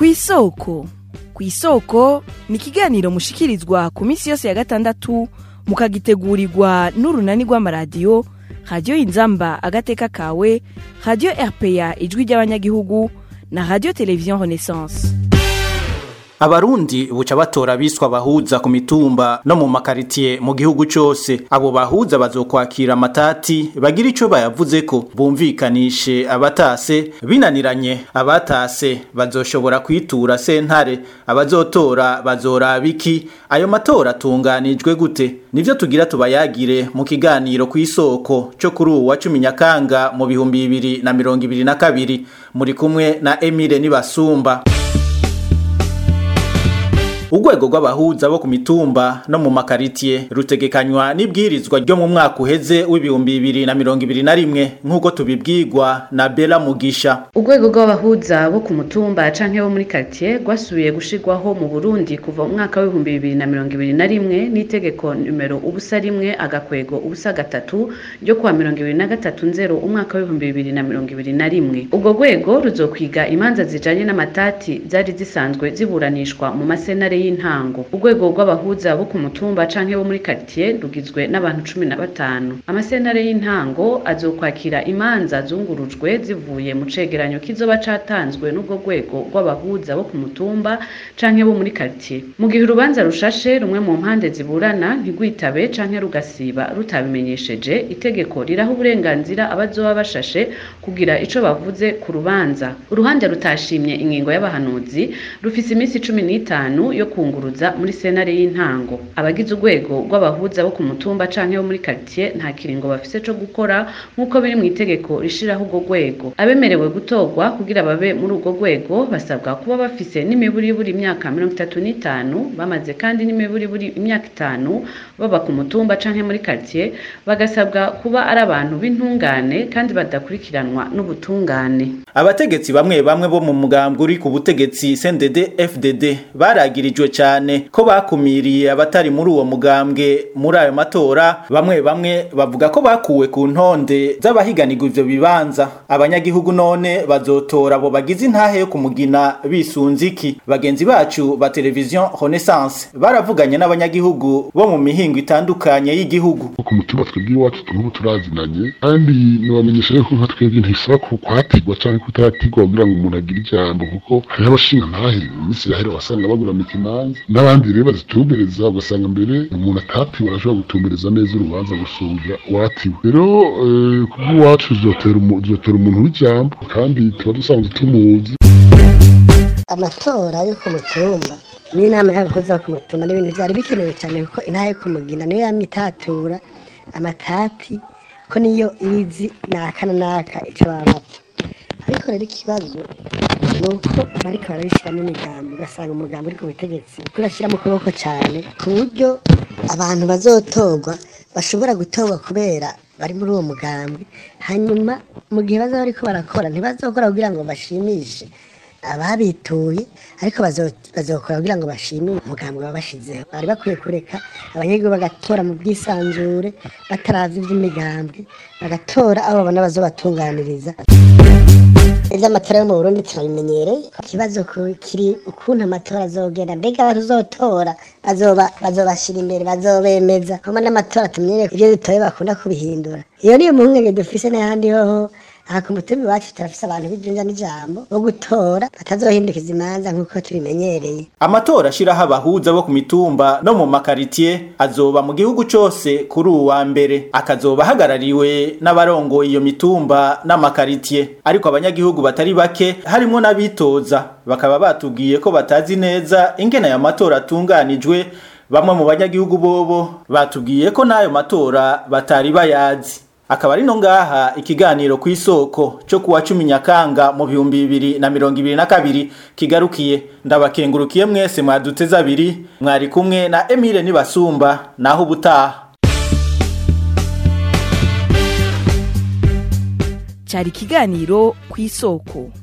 kw'isoko kw'isoko ni ikiganiro mushikirizwa ku minsi yose ya gatandatu mukagitegurirwa n'urunani rw'amaradiyo radiyo inzamba agateka kawe radiyo rpa ijwi ry'abanyagihugu na radiyo televiziyo renaissance abarundi buca batora biswa bahuza ku mitumba no mu makaritiye mu gihugu cose abo bahuza bazokwakira amatati bagira ico bayavuzeko bumvikanishe abatase binaniranye abatase bazoshobora kwitura sentare abazotora bazoraba iki ayo matora atunganijwe gute nivyo tugira tubayagire mu kiganiro kw'isoko co kuri uwu wa cumi nyakanga mu bihumbi bibiri na mirongo ibiri na kabiri muri kumwe na emile nibasumba urwego rw'abahuza bo ku mitumba no mu makaritiye rutegekanywa n'ibwirizwa ryo mu mwaka uheze w'ibihumbi bibiri na mirongo ibiri na rimwe nk'uko tubibwirwa na bela mugisha urwego rw'abahuza bo ku mutumba canke bo muri karitiye rwasubiye gushirwaho mu burundi kuva mu mwaka w'ibihumbi bibiri na mirongo ibiri na rimwe n'itegeko numero ubusa rimwe agakwego ubusa gatatu ryo kuwa mirongo ibiri na gatatu nzero umwaka w'ibihumbi bibiri na mirongo ibiri na rimwe urwo rwego ruzokwiga imanza zijanye n'amatati zari zisanzwe ziburanishwa mu masenare y'intango urwego rw'abahuza bo ku mutumba canke bo muri karitiye rugizwe n'abantu cumi na batanu amasenare y'intango azokwakira imanza zungurujwe zivuye mu cegeranyo kizoba catanzwe n'ubwo rwego rw'abahuza bo ku mutumba canke bo muri karitiye mu gihe urubanza rushashe rumwe mu mpande ziburana ntigwitabe canke rugasiba rutabimenyesheje itegeko riraha uburenganzira abazoba bashashe kugira ico bavuze ku rubanza uruhande rutashimye ingingo y'abahanuzi rufise iminsi cumi n'itanu yo kunguruza muri senare y'intango abagize urwego rw'abahuza bo ku mutumba canke bo muri karitiye nta kiringo bafise co gukora nk'uko biri mu itegeko rishiraho urwo rwego abemerewe gutorwa kugira babe muri urwo rwego basabwa kuba bafise n'imiburiburi imyaka mirongo itatu n'itanu bamaze kandi n'imiburiburi imyaka itanu baba ku mutumba canke muri karitiye bagasabwa kuba ari abantu b'intungane kandi badakurikiranwa n'ubutungane abategetsi bamwe bamwe bo mu mugambwe uri ku butegetsi CNDD FDD baragirijwe cyane ko bakumiriye abatari muri uwo mugambwe muri ayo matora bamwe bamwe bavuga ko bakuwe ku ntonde z'abahiganirwa ivyo bibanza abanyagihugu none bazotora abo bagize intahe yo kumugina bisunze iki bagenzi bacu ba televiziyo Renaissance baravuganye n'abanyagihugu bo mu mihingo itandukanye y'igihugu ku mutima twebwe iwacu tunubu turazinanye kandi nibamenyesha yuko nka twebwe ntisaba ko kwatigwa canke kutatigwa kugira ngo umuntu agire ijambo kuko hariho abashinga ntahe iminsi yahera wasanga baguramika imanza n'abandi rero bazitumbereza ugasanga mbere umuntu atatiwe arashobora gutumbereza neza urubanza gusumvya uwatiwe rero kubw'iwacu zotera umuntu w'ijambo kandi tuba dusanzwe tumuzi amatora yo ku mutumba n'inama y'abakozi bo ku mutumba n'ibintu byari bikenewe cyane kuko intara yo kumugina niyo yamye itatura amatati ko niyo izi naka na naka ico babapfa ariko rero ikibazo ni uko bariko barabishyiramo imigambi ugasanga umugambi uri ku butegetsi urashyira mu kuboko cyane ku buryo abantu bazotorwa bashobora gutorwa kubera bari muri uwo mugambi hanyuma mu gihe bazaba bariko barakora ntibazokora kugira ngo bashimishe ababituye ariko bazokora kugira ngo bashimire umugambi babashizeho bari bakwiye kureka abanyagihugu bagatora mu bwisanzure bataravye ivy'imigambwe bagatora abo babona bazobatunganiriza ivy'amatora yo mu burundi turabimenyereye ikibazo kiri ukuntu amatora azogenda mbega abazotora bazobashira imbere bazobemeza hama n'amatora tumenyereye ivyo dutoye bakunda kubihindura iyo niyo mpungenge dufise n'ahandi hoho aha ku mutima iwacu turafise abantu b'ijunja n'ijambo bo gutora batazohindukiza imanza nk'uko tubimenyereye amatora ashiraho abahuza bo ku mitumba no mu makaritiye azoba mu gihugu cose kuri uwu wa mbere akazoba ahagarariwe n'abarongoye iyo mitumba n'amakaritiye ariko abanyagihugu batari bake harimwo n'abitoza bakaba batubwiye ko batazi neza ingene aya matora atunganijwe bamwe mu banyagihugu bobo batubwiye ko n'ayo matora batari bayazi akaba ari no ngaha ikiganiro ku isoko cyo kuwa cumi nyakanga mu bihumbi bibiri na mirongo ibiri na kabiri kigarukiye ndabakengurukiye mwese mwaduteze abiri mwari kumwe na Emile Nibasumba naho ubutaha cyari ikiganiro ku isoko